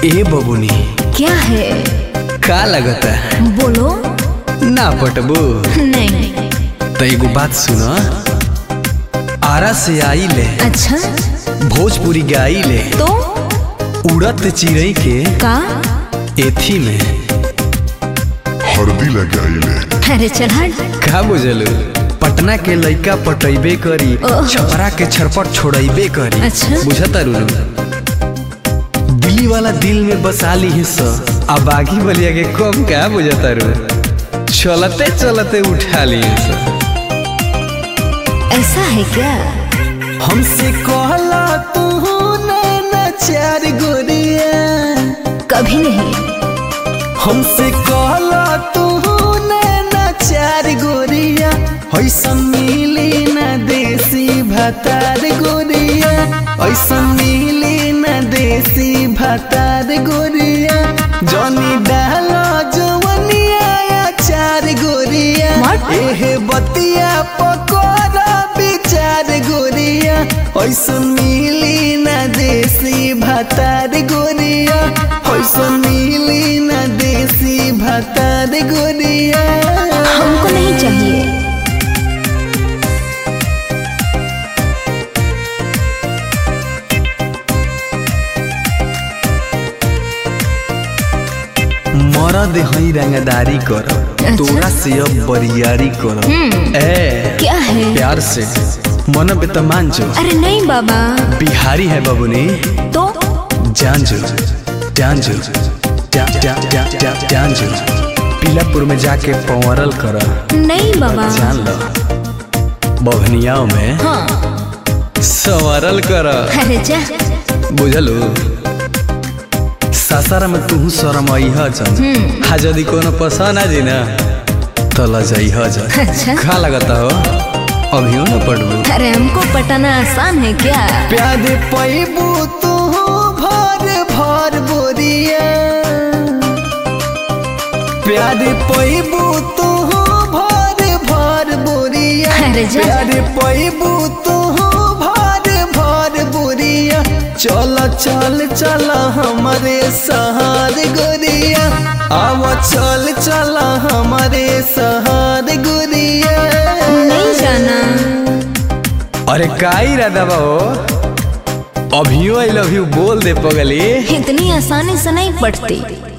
ए बबुनी क्या है का लगता है बोलो ना पटबू नहीं तो एगो बात सुनो आरा से आई ले अच्छा भोजपुरी गाई ले तो उड़त चिड़ई के का एथी में हरदी लगाइले अरे चल हट का बुझलू पटना के लइका पटैबे करी ओह। छपरा के छरपट छोड़ैबे करी अच्छा। बुझता रुनु दिल्ली वाला दिल में बसा ली हिस्सा अब बागी बलिया के कम का बुझता रू चलते चलते उठा ली हिस्सा ऐसा है क्या हमसे कहला तू ना चार गोरिया कभी नहीं हमसे कहला तू ना चार गोरिया ऐसा मिली ना देसी भातार गोरिया ऐसा मिली ना देसी भातार गोरिया जनी डालो जवनिया चार गोरिया What? एहे बतिया पकोड़ा बिचार गोरिया ऐसा मिली ना देसी भातार गोरिया ऐसा मिली ना देसी भातार गोरिया हमको नहीं चाहिए मरद हई रंगदारी कर तोरा से अब बरियारी कर ए क्या है प्यार से मन पे तो मान जो अरे नहीं बाबा बिहारी है बबुनी तो जान जो जान जो जा- जा- जा- जा- जान जो पीलापुर में जाके पंवरल कर नहीं बाबा जान लो बभनियाओं में हाँ संवरल कर अरे जा बुझलू सासारा में तू शरम अइह जन हा यदि कोनो पसंद आ जी ना तो लजइह जन अच्छा का लगता हो अभियो न पढ़बू अरे हमको पटाना आसान है क्या प्यार पैबू तू भर भर बोरिया प्यार पैबू तू भर भर बोरिया अरे जा। प्यार पैबू तू भर भर बोरिया चल चल चल हमारे सहार गोरिया आव चल चल हमारे सहार गोरिया नहीं जाना अरे का इरादा बा हो अभियो आई लव यू बोल दे पगली इतनी आसानी से नहीं पटती